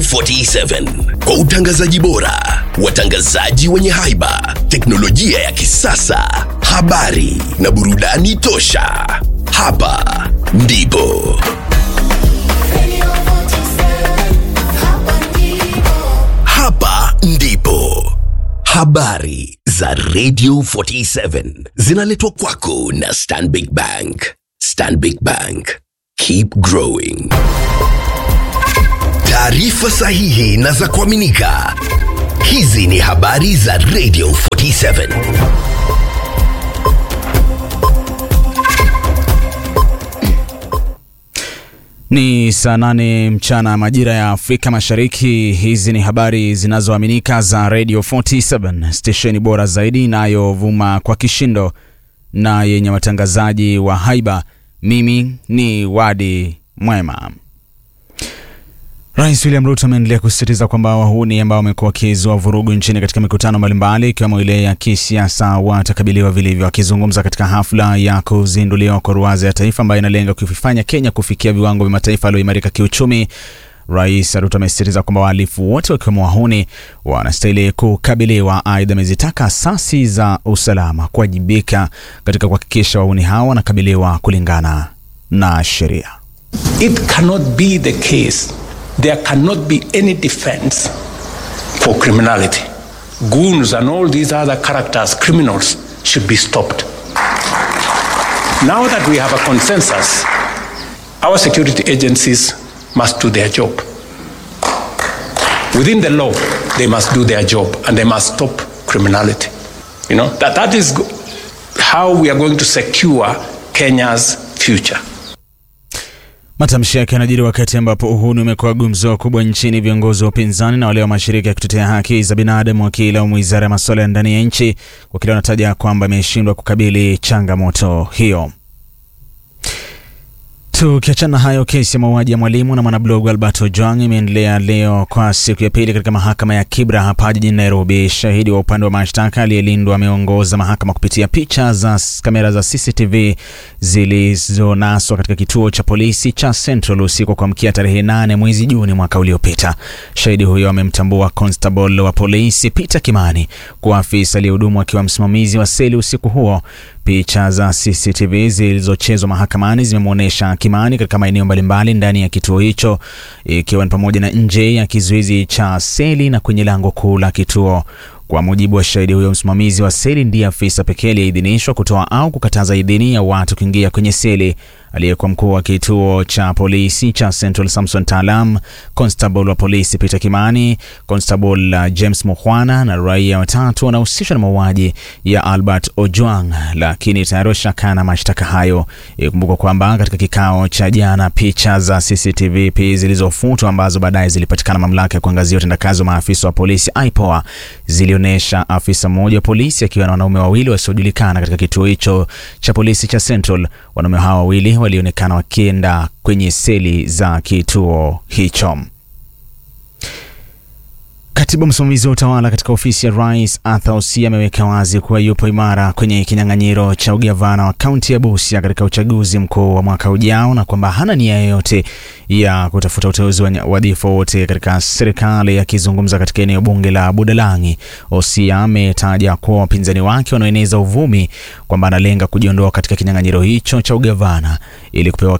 47 kwa utangazaji bora, watangazaji wenye haiba, teknolojia ya kisasa, habari na burudani tosha. Hapa ndipo hapa ndipo habari za Radio 47 zinaletwa kwako na Stanbic Bank. Stanbic Bank, keep growing. Taarifa sahihi na za kuaminika. Hizi ni habari za Radio 47. Ni saa nane mchana majira ya Afrika Mashariki. Hizi ni habari zinazoaminika za Radio 47, stesheni bora zaidi inayovuma kwa kishindo na yenye watangazaji wa haiba. Mimi ni Wadi Mwema. Rais William Ruto ameendelea kusisitiza kwamba wahuni ambao wamekuwa wakizua vurugu nchini katika mikutano mbalimbali ikiwemo ile ya kisiasa watakabiliwa vilivyo. Akizungumza katika hafla ya kuzinduliwa kwa ruwaza ya taifa ambayo inalenga kuifanya Kenya kufikia viwango vya mataifa yaliyoimarika kiuchumi, Rais Ruto amesisitiza kwamba wahalifu wote wakiwemo wahuni wanastahili kukabiliwa. Aidha, amezitaka asasi za usalama kuwajibika katika kuhakikisha wahuni hao wanakabiliwa kulingana na sheria. It cannot be the case. There cannot be any defense for criminality. Goons and all these other characters, criminals, should be stopped. Now that we have a consensus, our security agencies must do their job. Within the law, they must do their job and they must stop criminality. You know, that, that is go- how we are going to secure Kenya's future. Matamshi yake yanajiri wakati ambapo uhuni umekuwa gumzo kubwa nchini, viongozi wa upinzani na wale wa mashirika ya kutetea haki za binadamu wakilaumu wizara ya masuala ya ndani ya nchi kwa kile wanataja kwamba imeshindwa kukabili changamoto hiyo. Tukiachana hayo, kesi ya mauaji ya mwalimu na mwanablogu Albert Ojwang imeendelea leo kwa siku ya pili katika mahakama ya Kibra hapa jijini Nairobi. Shahidi wa upande wa mashtaka aliyelindwa ameongoza mahakama kupitia picha za s- kamera za CCTV zilizonaswa katika kituo cha polisi cha Central usiku wa kuamkia tarehe 8 mwezi Juni mwaka uliopita. Shahidi huyo amemtambua constable wa polisi Peter Kimani kuwa afisa aliyehudumu akiwa msimamizi wa seli usiku huo. Picha za CCTV zilizochezwa mahakamani zimemwonyesha Kimani katika maeneo mbalimbali ndani ya kituo hicho, ikiwa ni pamoja na nje ya kizuizi cha seli na kwenye lango kuu la kituo. Kwa mujibu wa shahidi huyo, msimamizi wa seli ndiye afisa pekee aliyeidhinishwa kutoa au kukataza idhini ya watu kuingia kwenye seli. Aliyekuwa mkuu wa kituo cha polisi cha Central Samson Talam, constable wa polisi Peter Kimani, constable uh, James Mukhwana na raia watatu wanahusishwa na mauaji ya Albert Ojwang, lakini tayari washakana mashtaka hayo. Ikumbukwa kwamba katika kikao cha jana, picha za CCTV pia zilizofutwa ambazo baadaye zilipatikana mamlaka ya kuangazia utendakazi wa maafisa wa polisi IPOA zilionyesha afisa mmoja wa polisi akiwa na wanaume wawili wasiojulikana katika kituo hicho cha polisi cha Central. Wanaume hao wawili walionekana wakienda kwenye seli za kituo hicho. Katibu msimamizi wa utawala katika ofisi ya rais Arthur Osia ameweka wazi kuwa yupo imara kwenye kinyang'anyiro cha ugavana wa kaunti ya Busia katika uchaguzi mkuu wa mwaka ujao na kwamba hana nia yoyote ya kutafuta uteuzi wa wadhifa wote katika serikali. Akizungumza katika eneo bunge la Budalangi, Osia ametaja kuwa wapinzani wake wanaoeneza uvumi kwamba analenga kujiondoa katika kinyang'anyiro hicho cha ugavana ili kupewa